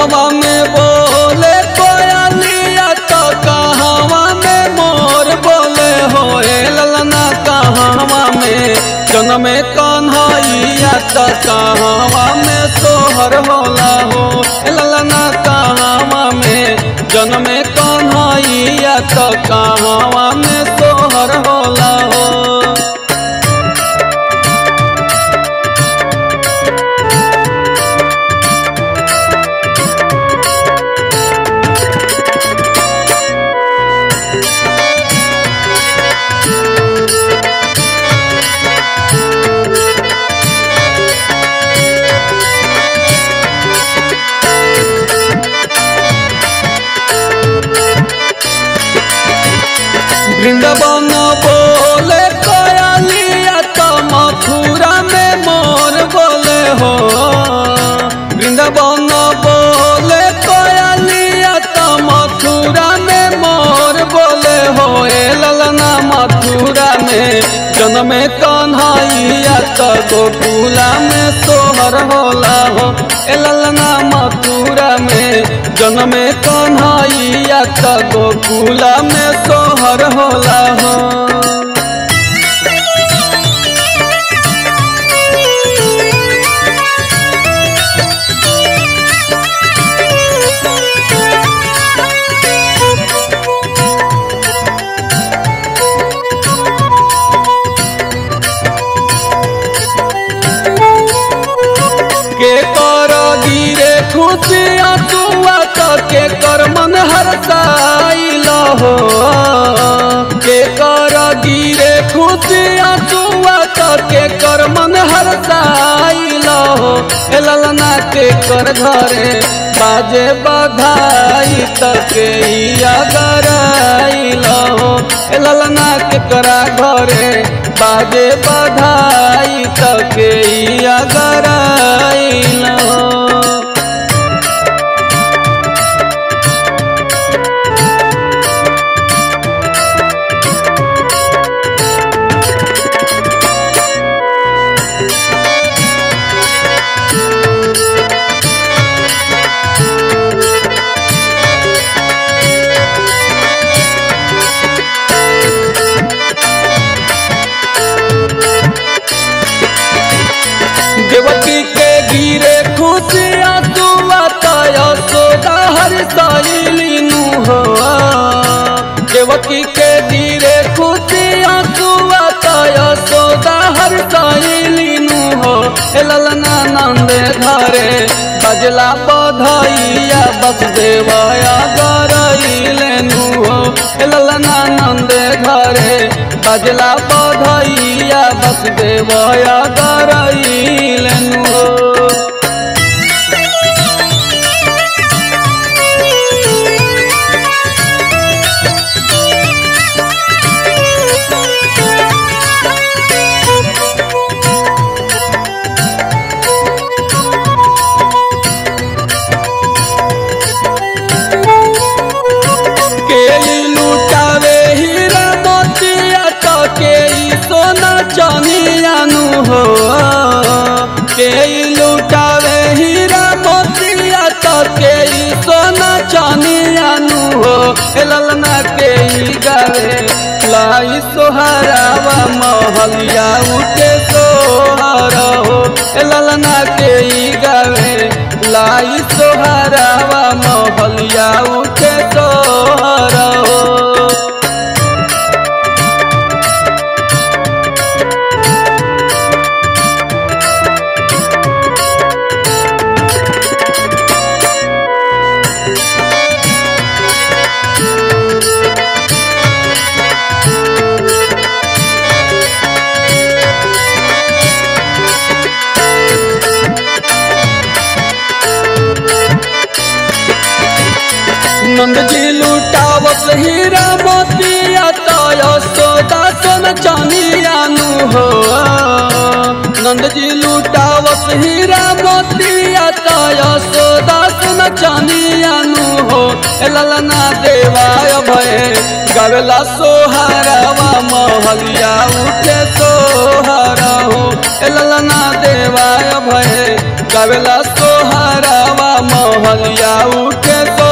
कहवा में बोले कोयलिया तो कहवा में मोर बोले हो ए ललना कहवा में जन्म कन्हैया तो कहवा में सोहर होला हो ए ललना कहवा में जन्म कन्हैया तो कहवा में सोहर होला हो वृंदावन बोले कोयलिया तो मथुरा में मोर बोले हो वृंदावन बोले कोयलिया तो मथुरा में मोर बोले हो ए ललना मथुरा में जन्म कन्हैया तो गोकुला में सोहर होला हो ए ललना मथुरा में जन्म कन्हैया तो गोकुला में सोहर होला हो के कर गिरे खुशी अतुआ तो के कर मन हरसाइल हो के कर गिरे खुशी अतुआ तो के कर मन हरसाइल हो ए ललना के कर घरे बाजे बधाई तके गराइल हो ए ललना के करा घरे बाजे बधाई तके गराइल हो देवकी के गिरे खुशिया तुआ तय सोदा हर सैलिनु हो देवकी के गिरे खुशिया तुआ तय सोदा हर सैलिनु हो ए ललना नंदे घरे बजला बधैया बस देवया गरैलेनु हो ए ललना नंदे घरे बजला बधैया बस देवया गरैलेनु हो के लुटावे हीरा मोतिया तो के ई सोना चनियानु हो के लुटावे हीरा मोतिया तो के ई सोना चनियानु हो ए ललना के ई गावे लाई सोहरावा महलिया उठे सोहर हो ए ललना के ई गावे लाई सोहरावा महलिया उठे सोहर हो नंद जी लुटावत हीरा मोतिया तय सोदा सोन चानियानु हो नंद जी लुटावत हीरा मोतिया तय सोदा सोन चानियानु हो ए ललना देवाय भय गवला सोहरावा महलिया उठे सोहरा हो ए ललना देवाय भय गवला सोहरावा महलिया उठे